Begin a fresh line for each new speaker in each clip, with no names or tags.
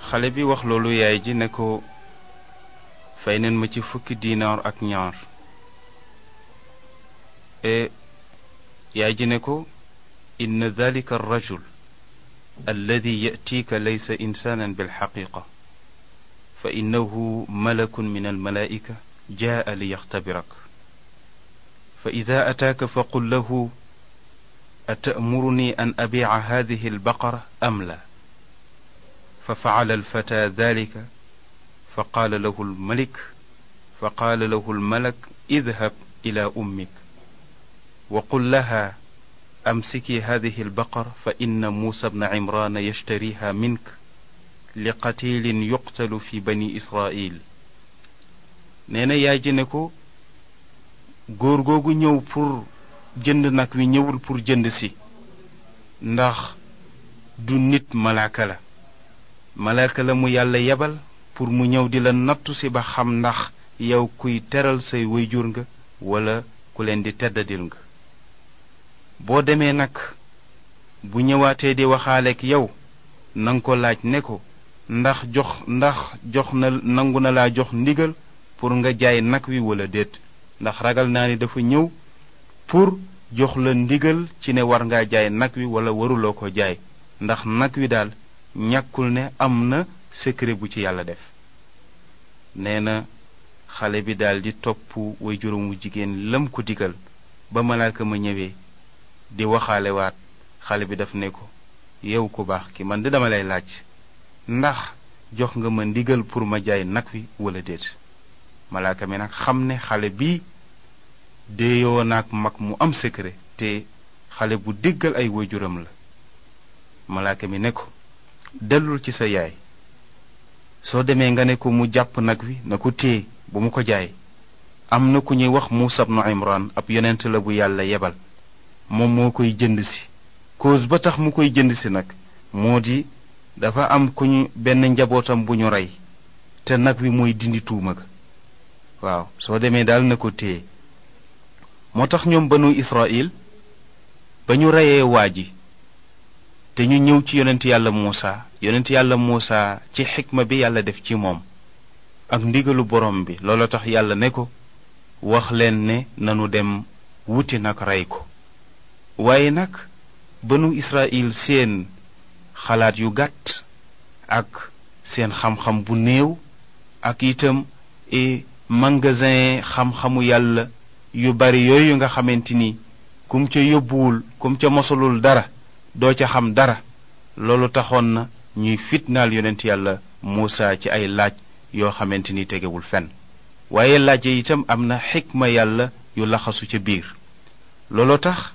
xale bi wax loolu yaay ji ne ko fay neen ma ci fukki diinaar ak ñaar e yaay ji ne ko inna dalika arrajul alladi yatiika laysa insaanan bilxaqiqa fa innahu malakun min almalaa'ika jaa liyaxtabirak fa ida ataaka faqul lahu atamuruni an abiica hadihi albaqara am la fa facala alfata dalika fa qaala lahu almalik fa qaala lahu almalak idhab ila ummik wa qul laha amsiki hadihi albaqara fa inna muusa bna cimraana yashtariha mink li qatilin yuqtalu fi bani israil nee na yaay ji ne ko góor googu ñëw pour jënd nag wi ñëwul pour jënd si ndax du nit malaaka la malaaka la mu yàlla yebal pour mu ñëw di la nattu si ba xam ndax yow kuy teral say wayjur nga wala ku leen di teddadil nga boo demee nag bu ñëwaatee di waxaaleek yow nanga ko laaj ne ko ndax jox ndax jox na nangu na laa jox ndigal pour nga jaay nag wi wala déet ndax ragal naa ni dafa ñëw pour jox la ndigal ci ne war ngaa jaay nag wi wala waruloo ko jaay ndax nag wi daal ñàkkul ne am na secret bu ci yàlla def nee na xale bi daal di topp way juróomu jigéen lam ko digal ba malaaka ma ñëwee di waxaale waat xale bi daf ne ko yow ku baax ki man di dama lay laaj ndax jox nga ma ndigal pour ma jaay nag wi wala déet malaaka mi nag xam ne xale bi déeyoo naag mag mu am secret te xale bu déggal ay waajuram la malaaka mi ne ko dellul ci sa yaay soo demee nga ne ko mu jàpp nag wi na ko téye bu mu ko jaay am na ku ñuy wax Muusa ibnu Imran ab yonent la bu yàlla yebal moom moo koy jënd si cause ba tax mu koy jënd si nag moo di dafa am ku ñu benn njabootam bu ñu rey te nag wi mooy dindi tuuma ga waaw soo demee daal na ko téye moo tax ñoom banu Israil ba ñu reyee waa ji te ñu ñëw ci yonent yàlla Muusa yonent yàlla Muusa ci xikma bi yàlla def ci moom ak ndigalu borom bi loolu tax yàlla ne ko wax leen ne nanu dem wuti nag rey ko waaye nag banu Israil seen xalaat yu gàtt ak seen xam-xam bu néew ak itam e magasin xam-xamu yàlla yu bari yooyu nga xamante ni kum ca yóbbuwul kum ca mosalul dara doo ca xam dara loolu taxoon na ñuy fitnaal yonent yàlla Muusa ci ay laaj yoo xamante ni tegewul fenn waaye laaj yi itam am na xikma yàlla yu laxasu ca biir looloo tax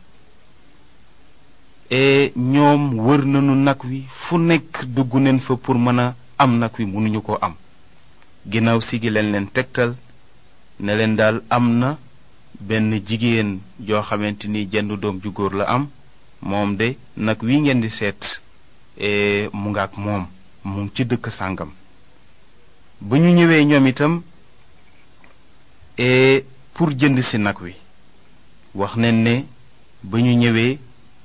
e ñoom wër nañu nag wi fu nekk dugg neen fa pour mën a am nag wi mënuñu ko am ginnaaw si gi leen leen tegtal ne leen daal am na benn jigéen joo xamante ni jenn doom ju góor la am moom de nag wi ngeen di seet mu nga ak moom mu ngi ci dëkk sàngam ba ñu ñëwee ñoom itam pour jënd si nag wi wax nañ ne ba ñu ñëwee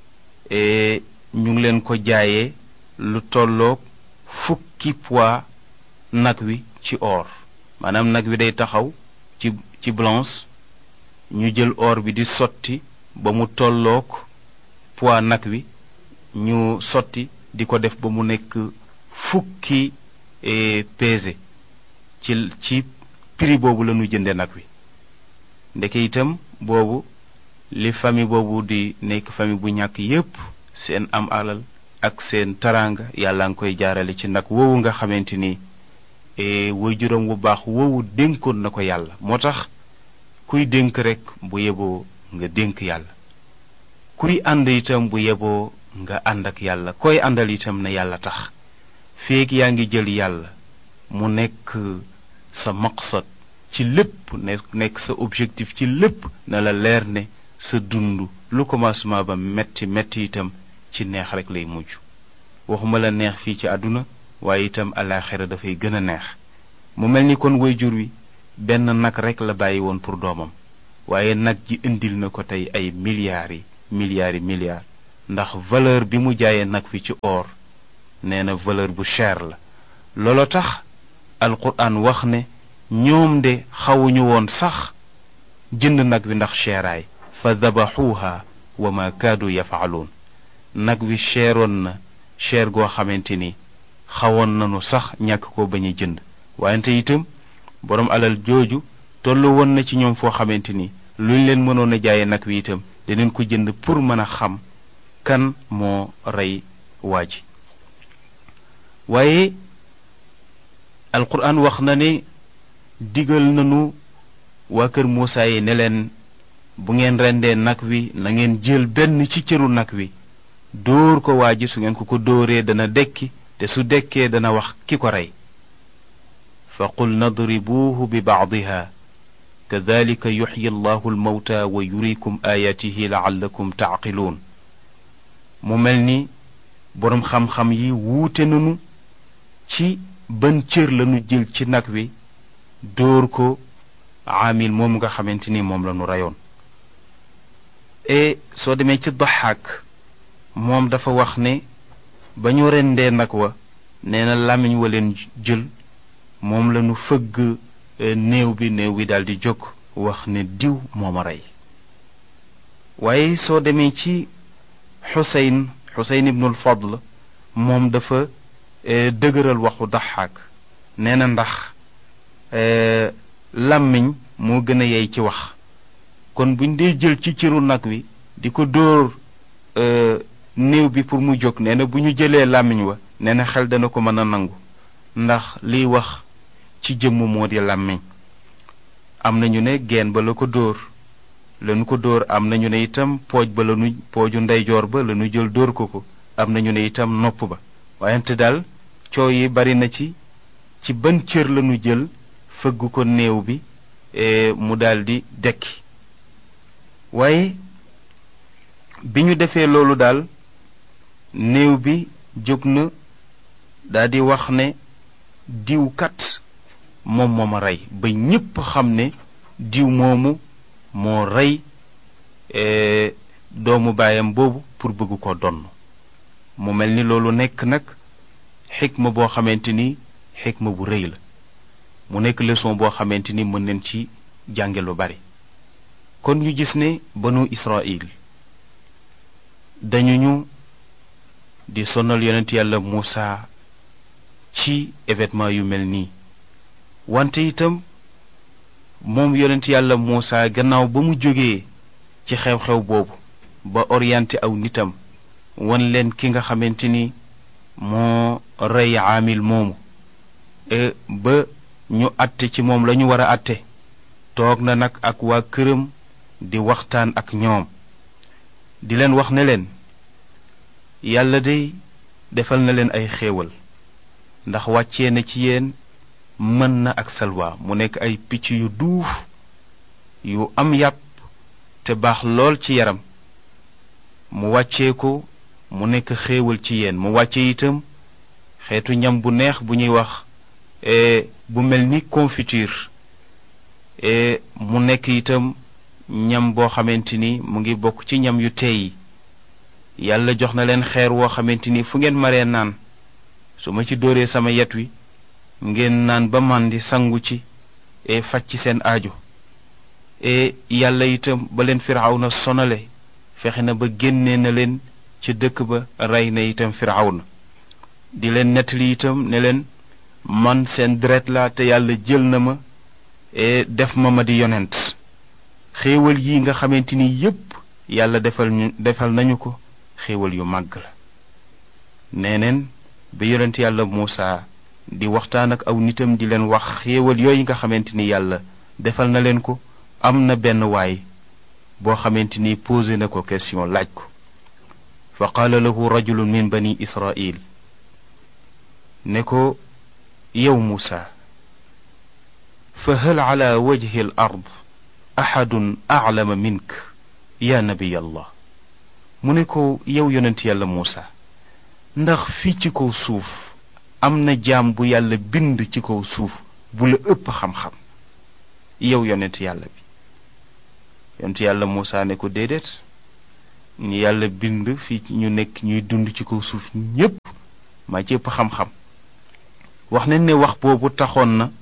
ñu ngi leen ko jaayee lu tolloog fukki poids nag wi ci or maanaam nag wi day taxaw ci ci blanche ñu jël or bi di sotti ba mu tolloog poids nag wi ñu sotti di ko def ba mu nekk fukki pesé ci ci prix boobu la ñu jënde nag wi ndeke itam boobu li famille boobu di nekk famille bu ñàkk yépp seen am alal ak seen taraanga yàlla nga koy jaarale ci nag woowu nga xamante ni way juróom bu baax woowu dénkoon na ko yàlla moo tax kuy dénk rek bu yeboo nga dénk yàlla kuy ànd itam bu yeboo nga ànd ak yàlla koy àndal itam na yàlla tax feeg yaa ngi jël yàlla mu nekk sa maqsad ci lépp ne nekk sa objectif ci lépp na la leer ne sa dund lu commencement ba metti metti itam ci neex rek lay mujj waxuma la neex fii ci àdduna waaye itam alaaxira dafay gën a neex mu mel ni kon waajur wi benn nag rek la bàyyi woon pour doomam waaye nag ji indil na ko tey ay milliards yi milliards yi milliards ndax valeur bi mu jaayee nag wi ci or nee na valeur bu cher la loolo tax alquran wax ne ñoom de xawuñu woon sax jënd nag wi ndax cheeraay fa dabaxuuha wa ma kaadu yafaaluun nag wi cheeroon na cheer goo xamante ni xawoon nanu sax ñàkk ko bañ a jënd wante itam boroom alal jooju tollu woon na ci ñoom foo xamante ni luñ leen mënoon a jaaye nag wi itam dinañ ko jënd pour mën a xam kan moo rey waa ji waaye alquran wax na ne digal nanu waa kër Muusaa yi ne leen bu ngeen rendee nag wi na ngeen jël benn ci cëru nag wi dóor ko waa ji su ngeen ko ko dóoree dana dekki te su dekkee dana wax ki ko rey fa qul nadribuuhu bi bacdiha kadalika yuxyi allahu almawta wa yurikum aayaatihi laallakum tacqiluun mu mel ni boroom xam-xam yi wuute nanu ci ban cër lanu jël ci nag wi dóor ko aamil moom nga xamante ni moom la nu reyoon e soo demee ci daxaak moom dafa wax ne ba ñu rendee nag wa nee na làmmiñ wa leen jël moom la nu fëgg néew bi néew bi daldi jóg wax ne diw moo ma rey waaye soo demee ci xuseyn xuseyn ibnul fadl moom dafa dëgëral waxu daxaak nee na ndax làmmiñ moo gën a yey ci wax kon buñ dee jël ci cëru nag wi di ko dóor néew bi pour mu jóg nee na bu ñu jëlee làmmiñ wa nee na xel dana ko mën a nangu ndax liy wax ci jëmm moo di làmmiñ am nañu ne geen ba la ko dóor lanu ko dóor am nañu ne itam pooj ba lanu pooju ndeyjoor ba lanu jël dóor ko ko am nañu ne itam nopp ba wayante daal coow yi bari na ci ci ban cër lanu jël fëgg ko néew bi mu daldi dekki waaye bi ñu defee loolu daal néew bi jóg na daldi wax ne diw kat moom moo ma rey ba ñépp xam ne diw moomu moo rey doomu baayam boobu pour bëgg ko donn mu mel ni loolu nekk nag xikma boo xamante ni xikma bu rëy la mu nekk leçon boo xamante ni mën nañ ci jànge lu bari kon ñu gis ne banu Israël dañu ñu di sonal yonent yàlla Muusa ci événement yu mel nii wante itam moom yonent yàlla Muusa gannaaw ba mu jógee ci xew-xew boobu ba orienté aw nitam wan leen ki nga xamante ni moo rey aamil moomu ba ñu àtte ci moom lañu war a àtte toog na nag ak waa këram di waxtaan ak ñoom di leen wax ne leen yàlla day defal na leen ay xéewal ndax wàccee na ci yéen mën na ak salwa mu nekk ay picc yu duuf yu am yàpp te baax lool ci yaram mu wàccee ko mu nekk xéewal ci yéen mu wàcce itam xeetu ñam bu neex bu ñuy wax bu mel ni confiture mu nekk itam ñam boo xamante ni mu ngi bokk ci ñam yu teey yàlla jox na leen xeer woo xamante ni fu ngeen maree naan su ma ci dóoree sama yet wi ngeen naan ba màndi sangu ci e faj ci seen aajo e yàlla itam ba leen firawna sonale fexe na ba génnee na leen ci dëkk ba rey na itam firawna di leen nettali itam ne leen man seen deret la te yàlla jël na ma e def ma ma di yonent xéewal yi nga xamante ni yépp yàlla defal ñu defal nañu ko xéewal yu màgg la neeneen ba yonent yàlla Muusa di waxtaan ak aw nitam di leen wax xéewal yooyu nga xamante ni yàlla defal na leen ko am na benn waay boo xamante ni posé na ko question laaj ko fa qaala lahu rajulun min bani israil ne ko yow Muusa fa hal ala wajhi al ard axadun aclama mink yaa nabiy allah mu ne ko yow yonent yàlla Muusa ndax fii ci kaw suuf am na jaam bu yàlla bind ci kaw suuf bu la ëpp xam-xam yow yonent yàlla bi yonent yàlla Muusa ne ko déedéet ñu yàlla bind fii ñu nekk ñuy dund ci kaw suuf ñépp maa ci ëpp xam-xam wax nañ ne wax boobu taxoon na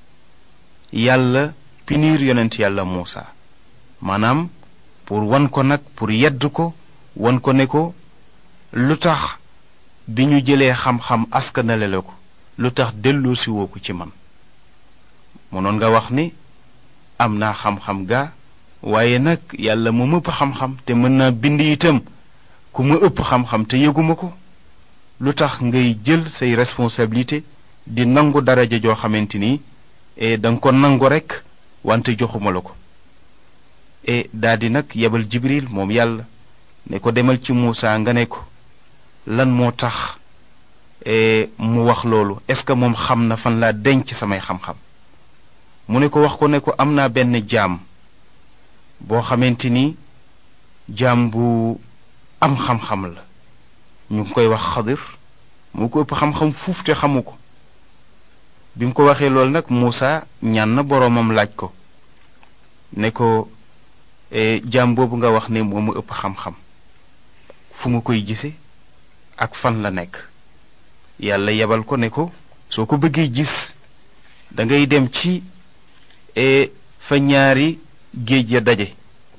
yàlla pinir yonent yàlla Muusa maanaam pour wan ko nag pour yedd ko wan ko ne ko lu tax bi ñu jëlee xam-xam askanale la ko lu tax delloosi woo ko ci man mënoon nga wax ni am naa xam-xam gaa waaye nag yàlla mu ëpp xam-xam te mën naa bind itam ku ma ëpp xam-xam te yëguma ko lu tax ngay jël say responsabilité di nangu daraja joo xamante ni e danga ko nangu rekk wante joxuma la ko e daldi nag yebal jibril moom yàlla ne ko demal ci Muusa nga ne ko lan moo tax mu wax loolu est-ce que moom xam na fan laa denc samay xam-xam mu ne ko wax ko ne ko am naa benn jaam boo xamante ni jaam bu am xam-xam la ñu ngi koy wax xadir mu ko ëpp xam-xam fuuf te xamu ko bi mu ko waxee loolu nag Muusa ñaan na boroomam laaj ko ne ko jaam boobu nga wax ne moo ma ëpp xam-xam fu ma koy gise ak fan la nekk yàlla yebal ko ne ko soo ko bëggee gis da ngay dem ci fa ñaari géej ya daje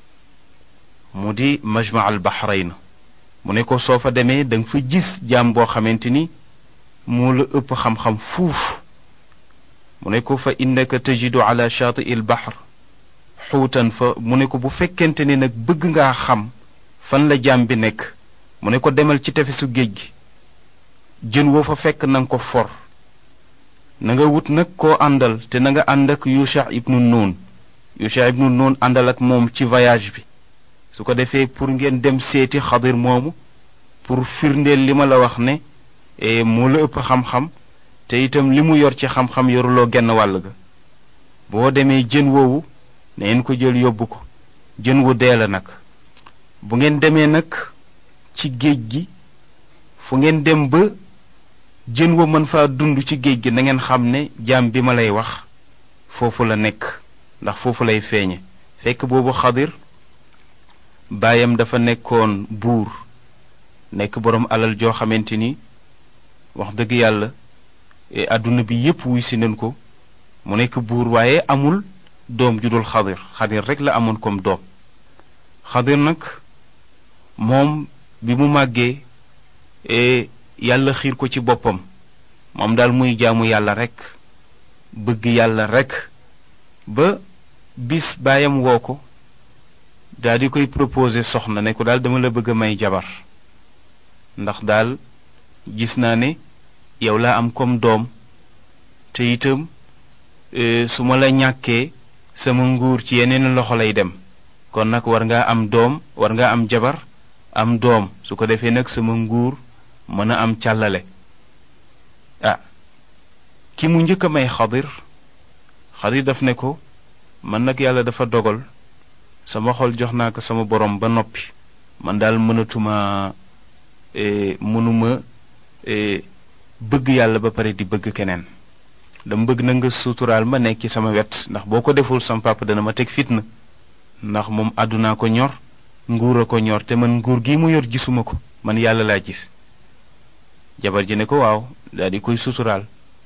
mu di majma al bahrayn mu ne ko soo fa demee da nga fa gis jaam boo xamante ni moo la ëpp xam-xam fuuf mu ne ko fa innaka tajidu ala shaati il bahr xuutan fa mu ne ko bu fekkente ne nag bëgg ngaa xam fan la jaam bi nekk mu ne ko demal ci tefesu géej gi jën woo fa fekk na nga ko for na nga wut nag koo àndal te na nga ànd ak yusha ibnu nuun yusha ibnu nuun àndal ak moom ci voyage bi su ko defee pour ngeen dem seeti xadir moomu pour firndeel li ma la wax ne moo la ëpp xam-xam te itam li mu yor ci xam-xam yoruloo genn wàll ga boo demee jën woowu na ngeen ko jël yóbbu ko jën wu dee la nag bu ngeen demee nag ci géej gi fu ngeen dem ba jën wa mën faa dund ci géej gi na ngeen xam ne jaam bi ma lay wax foofu la nekk ndax foofu lay feeñe fekk boobu xadir baayam dafa nekkoon buur nekk boroom alal joo xamante ni wax dëgg yàlla àdduna bi yépp wuy si nañ ko mu nekk buur waaye amul doom ju dul xadir xadir rek la amoon comme doom xadir nag moom bi mu màggee yàlla xiir ko ci boppam moom daal muy jaamu yàlla rek bëgg yàlla rek ba bis baayam woo ko daal di koy proposer soxna ne ko daal dama la bëgg a may jabar ndax daal gis naa ne yow laa am comme doom te itam su ma la ñàkkee sama nguur ci yeneen loxo lay dem kon nag war ngaa am doom war ngaa am jabar am doom su ko defee nag sama nguur mën a am càllale ah ki mu njëkk a may xadir xadir daf ne ko man nag yàlla dafa dogal sama xol jox naa ko sama borom ba noppi man daal mënatuma mënuma bëgg yàlla ba pare di bëgg keneen dama bëgg na nga suturaal ma nekk ci sama wet ndax boo ko deful sama papa dana ma teg fitna ndax moom àddunaa ko ñor nguur a ko ñor te man nguur gi mu yor gisuma ko man yàlla laa gis jabar ji ne ko waaw daal di koy suturaal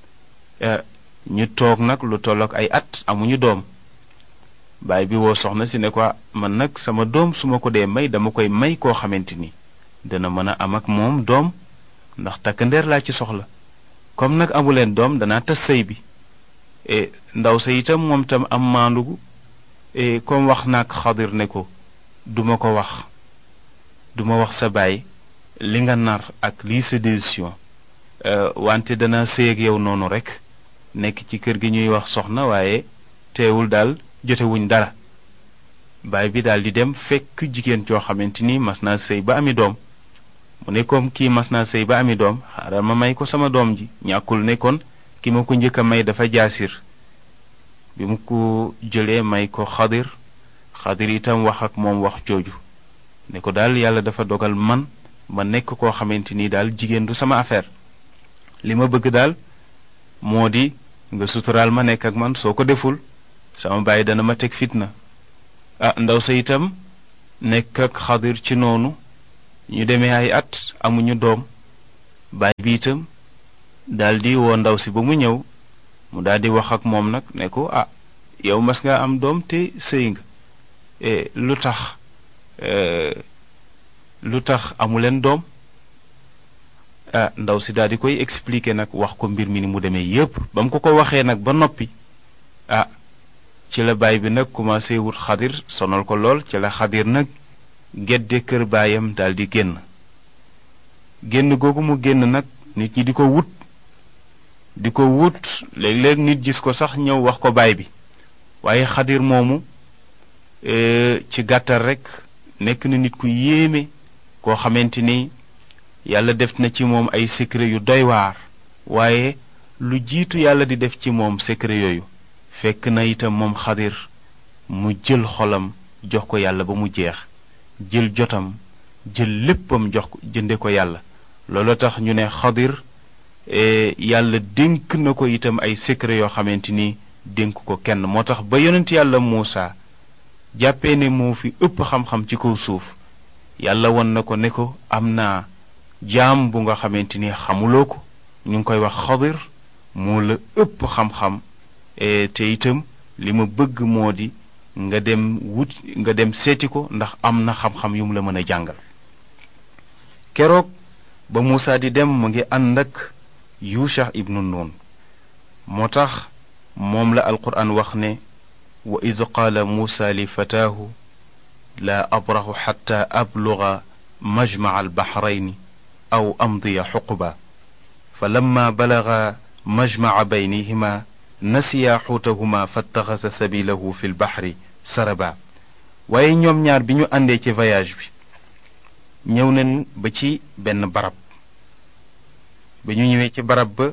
ñu toog nag lu tollook ay at amuñu doom baay bi woo soxna si ne ko man nag sama doom su ma ko dee may dama koy may koo xamante ni dana mën a am ak moom doom ndax takk ndeer laa ci soxla comme nag amuleen doom danaa tas sëy bi ndaw sa itam moom tam am maandugu comme wax naag xadir ne ko duma ko wax duma wax sa baay li nga nar ak lii sa décision wante dana sëy ak yow noonu rek nekk ci kër gi ñuy wax soxna waaye teewul daal jotewuñ dara baay bi daal di dem fekk jigéen joo xamante ni mas naa sëy ba ami doom mu ne comme kii mas naa sëy ba ami doom xaaral ma may ko sama doom ji ñàkkul ne kon ki ma ko njëkk a may dafa jaasir bi mu ko jëlee may ko xadir xadir itam wax ak moom wax jooju ne ko daal yàlla dafa dogal man ma nekk koo xamante ni daal jigéen du sama affaire li ma bëgg daal moo di nga suturaal ma nekk ak man soo ko deful sama baay dana ma teg fitna ah ndaw sa itam nekk ak xadir ci noonu ñu demee ay at amuñu doom baay bi itam daldi woo ndaw si ba mu ñëw mu daldi wax ak moom nag ne ko ah yow mas nga am doom te sëy nga lu tax lu tax amuleen doom ah ndaw si daal di koy expliquer nag wax ko mbir mi ni mu demee yépp ba mu ko ko waxee nag ba noppi ah ci la baay bi nag commencé wut xadir sonal ko lool ci la xadir nag gedde kër baayam daal di génn génn googu mu génn nag nit ñi di ko wut di ko wut léeg-léeg nit gis ko sax ñëw wax ko baay bi waaye xadir moomu ci gàttal rekk nekk na nit ku yéeme koo xamante ni yàlla def na ci moom ay secret yu doy waar waaye lu jiitu yàlla di def ci moom secret yooyu fekk na itam moom xadir mu jël xolam jox ko yàlla ba mu jeex jël jotam jël léppam jox ko jënde ko yàlla loolu tax ñu ne xadir yàlla dénk na ko itam ay secret yoo xamante ni dénk ko kenn moo tax ba yonent yàlla Muusa jàppee ne moo fi ëpp xam-xam ci kaw suuf yàlla won na ko ne ko am naa jaam bu nga xamante ni xamuloo ko ñu ngi koy wax xadir moo la ëpp xam-xam te itam li ma bëgg moo di nga dem wut nga dem seeti ko ndax am na xam-xam yu mu la mën a jàngal keroog ba Muusa di dem mu ngi ànd ak Yusha ibnu Nun moo tax moom la alquran wax ne wa id qaala Muusa li fataahu laa abraxu xatta abluga majmaca albaxrayni aw amdiya xuquba fa lamma balaga majmaca baynihima nasiya xuutahuma fattaxasa sabilahu fi lbaxri saraba waaye ñoom ñaar bi ñu àndee ci voyage bi ñëw nañ ba ci benn barab ba ñu ñëwee ci barab ba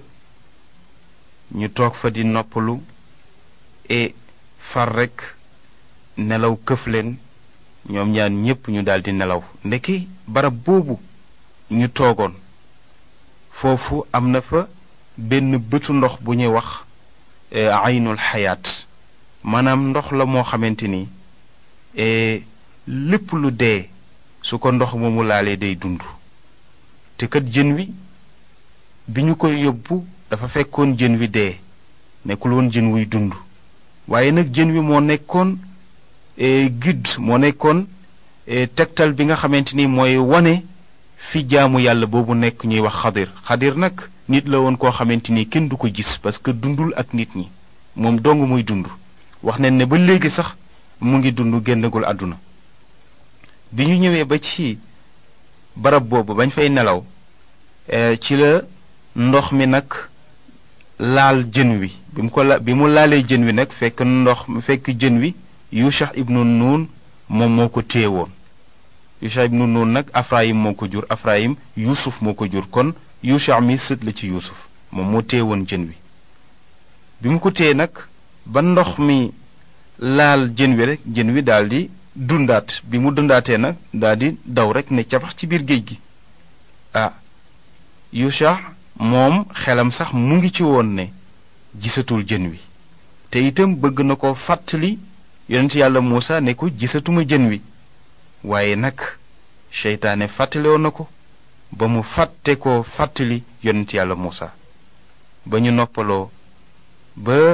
ñu toog fa di noppalu e far rekk nelaw këf leen ñoom ñaar ñépp ñu daldi nelaw ndeki barab boobu ñu toogoon foofu am na fa benn bëtu ndox bu ñuy wax aynul xayaat maanaam ndox la moo xamante ni lépp lu dee su ko ndox moomu laalee day dund te kat jën wi bi ñu koy yóbbu dafa fekkoon jën wi dee nekkul woon jën wuy dund waaye nag jën wi moo nekkoon guide moo nekkoon tegtal bi nga xamante ni mooy wane fi jaamu yàlla boobu nekk ñuy wax xadir xadir nag nit la woon koo xamante ni kenn du ko gis parce que dundul ak nit ñi moom dong muy dund wax nañ ne ba léegi sax mu ngi dund génnagul àdduna bi ñu ñëwee ba ci barab boobu bañ fay nelaw ci la ndox mi nag laal jën wi bi mu ko la bi mu laalee jën wi nag fekk ndox fekk jën wi Yusha ibnu Nun moom moo ko téye woon Yusha ibnu Nun nag Afrayim moo ko jur Afrayim Yuusuf moo ko jur kon Yusha mi sët la ci Yuusuf moom moo téye woon jën wi bi mu ko téye nag ba ndox mi laal jën wi rek jën wi daldi dundaat bi mu dundaatee nag daldi daw rek ne cabax ci biir géej gi ah Yusha moom xelam sax mu ngi ci woon ne gisatul jën wi te itam bëgg na ko fàttali yonent yàlla Muusa ne ko gisatuma jën wi waaye nag seytaane fàttalewoon na ko ba mu fàtte ko fàttali yonent yàlla Muusa ba ñu noppaloo ba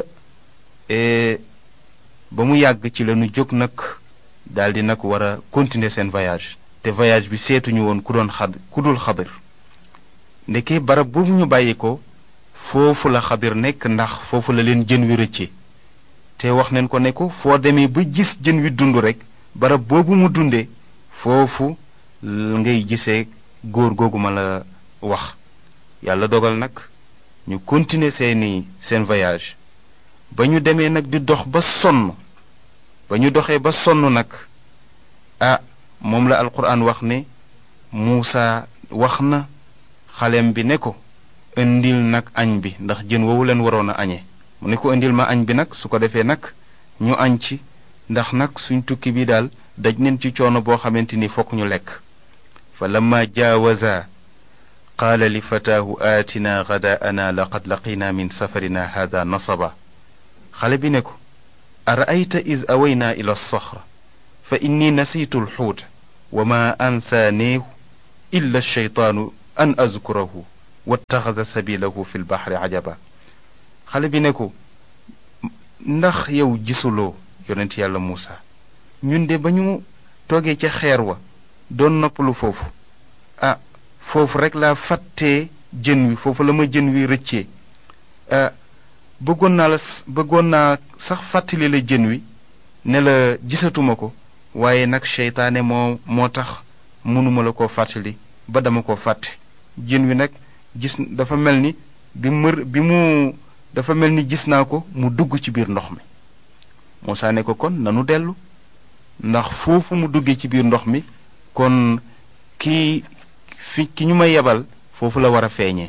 ba mu yàgg ci lañu jóg nag daldi nag war a continuer seen voyage te voyage bi seetuñu woon ku doon xad ku dul xadir ndeke barab boobu ñu bàyyi ko foofu la xadir nekk ndax foofu la leen jën wi rëcce te wax nañ ko ne ko foo demee ba gis jën wi dund rek barab boobu mu dunde foofu ngay gisee góor googu ma la wax yàlla dogal nag ñu continuer seeni seen voyage ba ñu demee nag di dox ba sonn ba ñu doxee ba sonn nag ah moom la alquran wax ne Muusa wax na xalem bi ne ko indil nag añ bi ndax jën woowu leen waroon a añee mu ne ko indil ma añ bi nag su ko defee nag ñu añ ci ndax nag suñ tukki bi daal daj neen ci coono boo xamante ni fokk ñu lekk fa lamma jaawaza qaala li fataahu aatina gadaa'ana laqad laqina min safarina hada nasaba xale bi ne ko araayta is awaynaa ila alsaxra fa inni nasiitu alxuuta wa ma ansaaneehu illa alsheytaanu an azkurahu wattaxasa sabilahu fi lbaxri ajaba xale bi ne ko ndax yow gisuloo yonent yàlla Muusa ñun de ba ñu toogee ca xeer wa doon noppalu foofu ah foofu rek laa fàttee jën wi foofu la ma jën wi rëccee ah bëggoon naa la bëggoon naa sax fàttali la jën wi ne la gisatuma ko waaye nag seytaane moo moo tax mënuma la koo fàttali ba dama ko fàtte jën wi nag gis dafa mel ni bi mër bi mu dafa mel ni gis naa ko mu dugg ci biir ndox mi Muusaa ne ko kon nanu dellu ndax foofu mu duggee ci biir ndox mi kon ki fi ki ñu ma yebal foofu la war a feeñee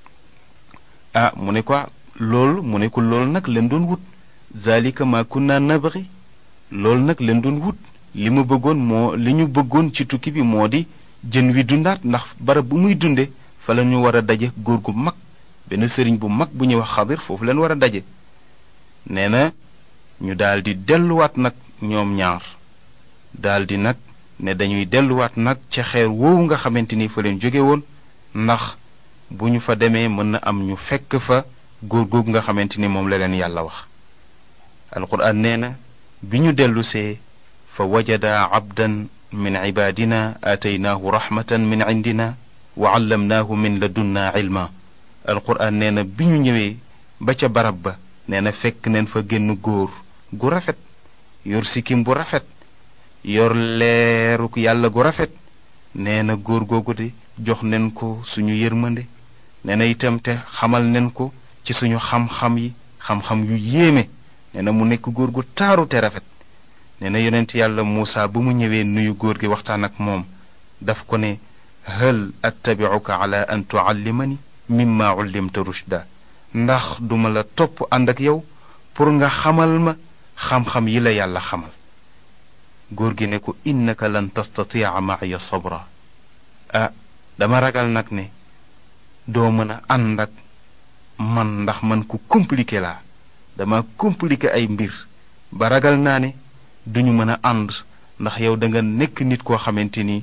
ah mu ne ko loolu mu ne ko loolu nag leen doon wut zalika ma kunna nabri loolu nag leen doon wut li ma bëggoon moo li ñu bëggoon ci tukki bi moo di jën wi dundaat ndax barab bu muy dunde fa la ñu war a daje góor gu mag benn sëriñ bu mag bu ñuy wax xadir foofu leen war a daje nee na ñu daldi delluwaat nag ñoom ñaar daldi nag ne dañuy delluwaat nag ca xeer woowu nga xamante ni fa leen jóge woon ndax bu ñu fa demee mën na am ñu fekk fa góor googu nga xamante ni moom la leen yàlla wax alquran nee na bi ñu dellusee fa wajada abdan min cibaadina aataynaahu raxmatan min cindina wa callamnaahu min ladunna cilma alquran nee na bi ñu ñëwee ba ca barab ba nee na fekk neen fa génn góor gu rafet yor sikkim bu rafet yor leeruk yàlla gu rafet nee na góor googu de jox nen ko suñu yërmande nee na itam te xamal nen ko ci suñu xam-xam yi xam-xam yu yéeme nee na mu nekk góor gu taaru te rafet nee na yonent yàlla Muusa ba mu ñëwee nuyu góor gi waxtaan ak moom daf ko ne hal attabicuka ala an tuallimani mimma ullimta rushda ndax duma la topp ànd ak yow pour nga xamal ma xam-xam yi la yàlla xamal góor gi ne ko innaka lan tastatia maaya sabra ah dama ragal nag ne doo mën a ànd ak man ndax man ku compliqué laa dama compliqué ay mbir ba ragal naa ne duñu mën a ànd ndax yow da nga nekk nit koo xamante ni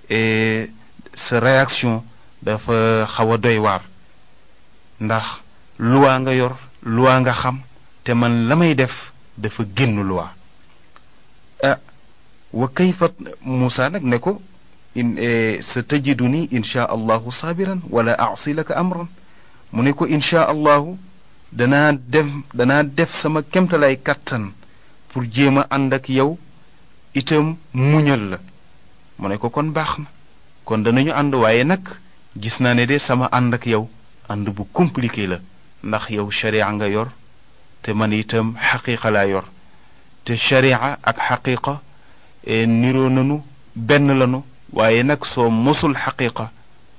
sa réaction dafa xaw a doy waar ndax luwaa nga yor luwaa nga xam te man la may def dafa génn luwaa ah wa kayfa Muusa nag ne ko in sa tajiduni insha allahu saabiran wala asi laka amran mu ne ko insha allahu danaa def danaa def sama kemtalay kàttan pour jéem a ànd ak yow itam muñal la mu ne ko kon baax na kon danañu ànd waaye nag gis naa ne de sama ànd ak yow ànd bu compliqué la ndax yow sharia nga yor te man itam xaqiqa laa yor te sharia ak xaqiqa niroo nanu benn lanu waaye nag soo mosul xaqiqa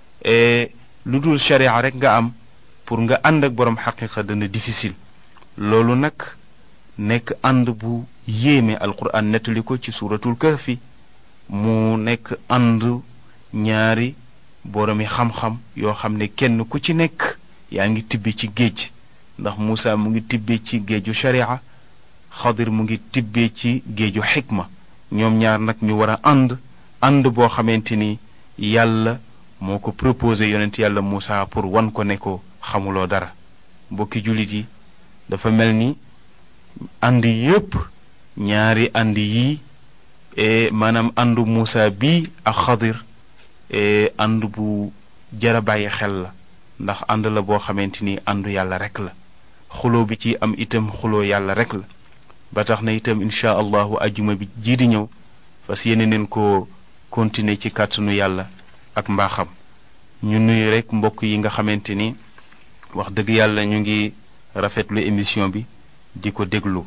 lu dul sharia rek nga am pour nga ànd ak boroom xaqiqa dana difficile loolu nag nekk ànd bu yéeme alquran nettali ko ci suuratul kahfi mu nekk ànd ñaari boroomi xam-xam yoo xam ne kenn ku ci nekk yaa ngi tibbi ci géej ndax Muusa mu ngi tibbee ci géeju sharia xadir mu ngi tibbee ci géeju xikma ñoom ñaar nag ñu war a ànd ànd boo xamante ni yàlla moo ko proposé yonent yàlla Muusa pour wan ko ne ko xamuloo dara mbokki jullit yi dafa mel ni ànd yépp ñaari ànd yii maanaam àndu Muusa bii ak xadir ànd bu jara bàyyi xel la ndax ànd la boo xamante ni àndu yàlla rek la xuloo bi ci am itam xuloo yàlla rek la ba tax na itam incha allahu ajjuma bi jii di ñëw fas yéene neen ko continuer ci kàttanu yàlla ak mbaaxam ñu nuyu rek mbokk yi nga xamante ni wax dëgg yàlla ñu ngi rafetlu émission bi di ko déglu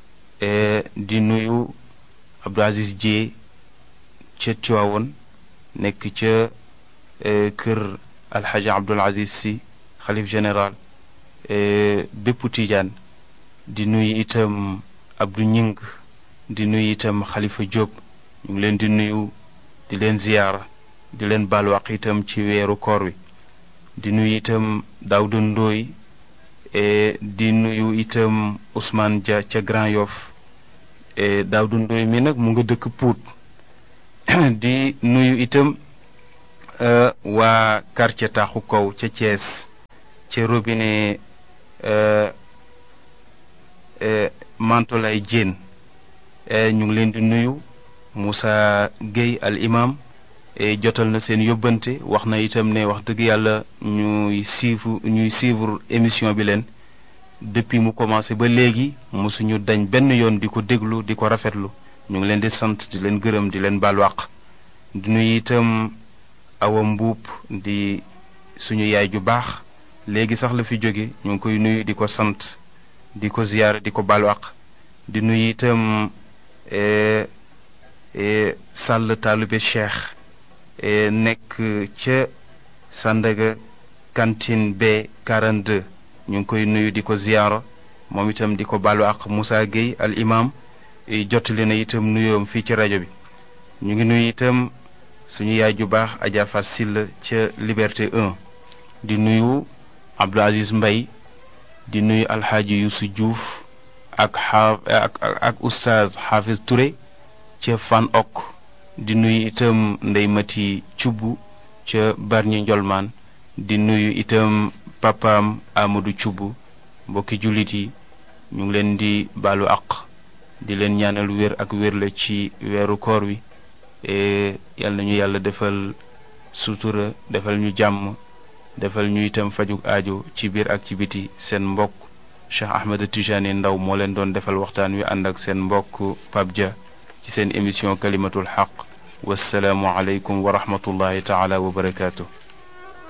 di nuyu Abdou Aziz Dieye ca Tiwaawoon nekk ca kër alxaji Abdul Aziz si xalif général bépp Tijaan di nuyu itam Abdou Ñing di nuyu itam Xalifa Diop ñu ngi leen di nuyu di leen ziyaara di leen baal waq itam ci weeru koor wi di nuyu itam Daawda Ndooy di nuyu itam Ousmane Dia ca Grand Yoff Daawda Ndooy mi nag mu nga dëkk Pout di nuyu itam waa quartier taaxu kaw ca Thiès ca robinet Mantolay Diène ñu ngi leen di nuyu Moussa Gueye al imam jotal na seen yóbbante wax na itam ne wax dëgg yàlla ñuy suivre ñuy suivre émission bi leen depuis mu commencé ba léegi mosuñu dañ benn yoon di ko déglu di ko rafetlu ñu ngi leen di sant di leen gërëm di leen baal wàq di nuyu itam awa mbuub di suñu yaay ju baax léegi sax la fi jóge ñu ngi koy nuyu di ko sant di ko ziyaara di ko baal wàq di nuyu itam sàll taalube cheikh nekk ca Sandaga cantine B 42 ñu ngi koy nuyu di ko ziyaara moom itam di ko baalu ak Moussa Gueye al imam jottali na itam nuyoom fii ci rajo bi ñu ngi nuyu itam suñu yaay ju baax Adja Fass Sylla ca Liberté 1 di nuyu Abdou Aziz Mbay di nuyu alxaaji Youssou Diouf ak xaa ak ak oustaz Hafiz Touré ca Fan Ok di nuyu itam Ndey Mati Cubb ca Barñi Njolmaan di nuyu itam papaam Amadou Cubb mbokki jullit yi ñu ngi leen di baalu àq di leen ñaanal wér ak wér la ci weeru koor wi yal nañu yàlla defal sutura defal ñu jàmm defal ñu itam fajug aajo ci biir ak ci biti seen mbokk Cheikh Ahmed Tijani Ndaw moo leen doon defal waxtaan wi ànd ak seen mbokk Pape Dia ci seen émission kalimatul xaq wassalaamu aleykum wa rahmatullahi taala wa barakaatu